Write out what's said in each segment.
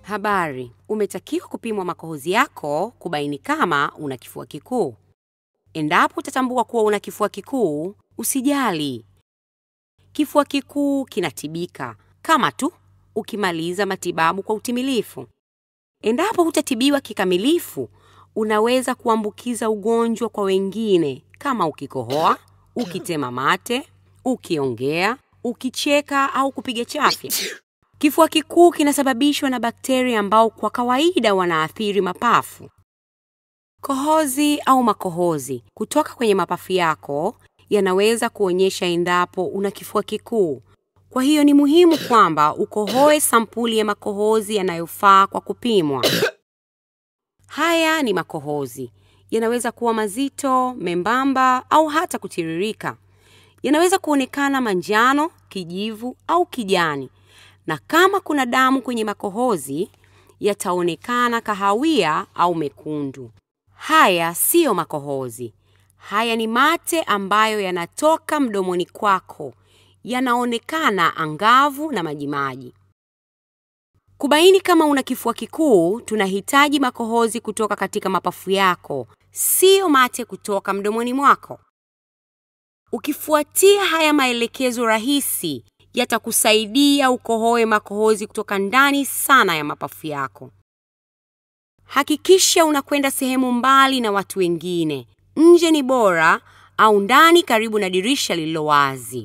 Habari, umetakiwa kupimwa makohozi yako kubaini kama una kifua kikuu. Endapo utatambua kuwa una kifua kikuu, usijali. Kifua kikuu kinatibika kama tu ukimaliza matibabu kwa utimilifu. Endapo hutatibiwa kikamilifu, unaweza kuambukiza ugonjwa kwa wengine kama ukikohoa, ukitema mate, ukiongea, ukicheka au kupiga chafya. Kifua kikuu kinasababishwa na bakteria ambao kwa kawaida wanaathiri mapafu. Kohozi au makohozi kutoka kwenye mapafu yako yanaweza kuonyesha endapo una kifua kikuu. Kwa hiyo ni muhimu kwamba ukohoe sampuli ya makohozi yanayofaa kwa kupimwa. Haya ni makohozi. Yanaweza kuwa mazito, membamba au hata kutiririka. Yanaweza kuonekana manjano, kijivu au kijani. Na kama kuna damu kwenye makohozi, yataonekana kahawia au mekundu. Haya siyo makohozi. Haya ni mate ambayo yanatoka mdomoni kwako. Yanaonekana angavu na majimaji. Kubaini kama una kifua kikuu, tunahitaji makohozi kutoka katika mapafu yako, siyo mate kutoka mdomoni mwako. Ukifuatia haya maelekezo rahisi, yatakusaidia ukohoe makohozi kutoka ndani sana ya mapafu yako. Hakikisha unakwenda sehemu mbali na watu wengine. Nje ni bora au ndani karibu na dirisha lililo wazi.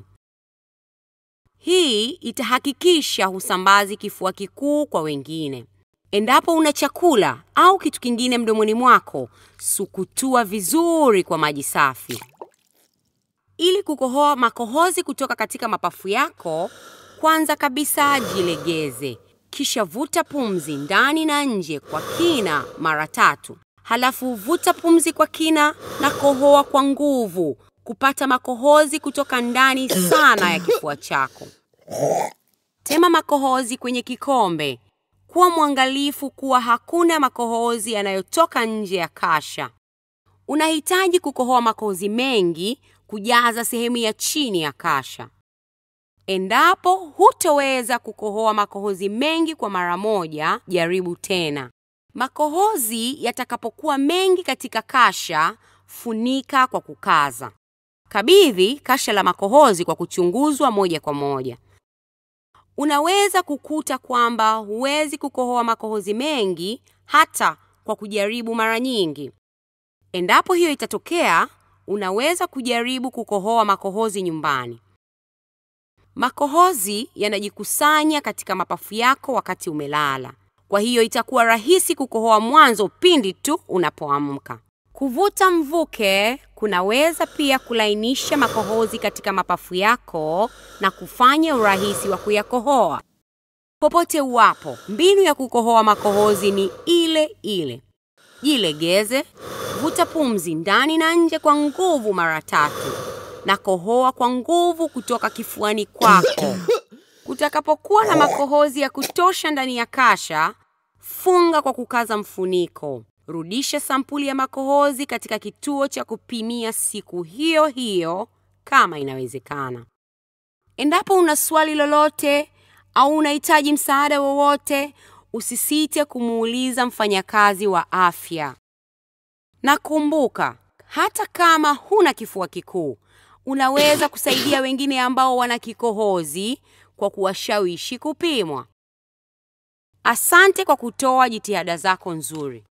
Hii itahakikisha husambazi kifua kikuu kwa wengine. Endapo una chakula au kitu kingine mdomoni mwako, sukutua vizuri kwa maji safi. Ili kukohoa makohozi kutoka katika mapafu yako, kwanza kabisa jilegeze. Kisha vuta pumzi ndani na nje kwa kina mara tatu. Halafu vuta pumzi kwa kina na kohoa kwa nguvu kupata makohozi kutoka ndani sana ya kifua chako. Tema makohozi kwenye kikombe. Kuwa mwangalifu kuwa hakuna makohozi yanayotoka nje ya kasha. Unahitaji kukohoa makohozi mengi kujaza sehemu ya chini ya kasha. Endapo hutoweza kukohoa makohozi mengi kwa mara moja, jaribu tena. Makohozi yatakapokuwa mengi katika kasha, funika kwa kukaza. Kabidhi kasha la makohozi kwa kuchunguzwa moja kwa moja. Unaweza kukuta kwamba huwezi kukohoa makohozi mengi hata kwa kujaribu mara nyingi. Endapo hiyo itatokea, unaweza kujaribu kukohoa makohozi nyumbani. Makohozi yanajikusanya katika mapafu yako wakati umelala. Kwa hiyo itakuwa rahisi kukohoa mwanzo pindi tu unapoamka. Kuvuta mvuke kunaweza pia kulainisha makohozi katika mapafu yako na kufanya urahisi wa kuyakohoa. Popote uwapo, mbinu ya kukohoa makohozi ni ile ile. Jilegeze, vuta pumzi ndani na nje kwa nguvu mara tatu na kohoa kwa nguvu kutoka kifuani kwako. Kutakapokuwa na makohozi ya kutosha ndani ya kasha, funga kwa kukaza mfuniko. Rudisha sampuli ya makohozi katika kituo cha kupimia siku hiyo hiyo kama inawezekana. Endapo una swali lolote au unahitaji msaada wowote, usisite kumuuliza mfanyakazi wa afya. Na kumbuka, hata kama huna kifua kikuu, unaweza kusaidia wengine ambao wana kikohozi kwa kuwashawishi kupimwa. Asante kwa kutoa jitihada zako nzuri.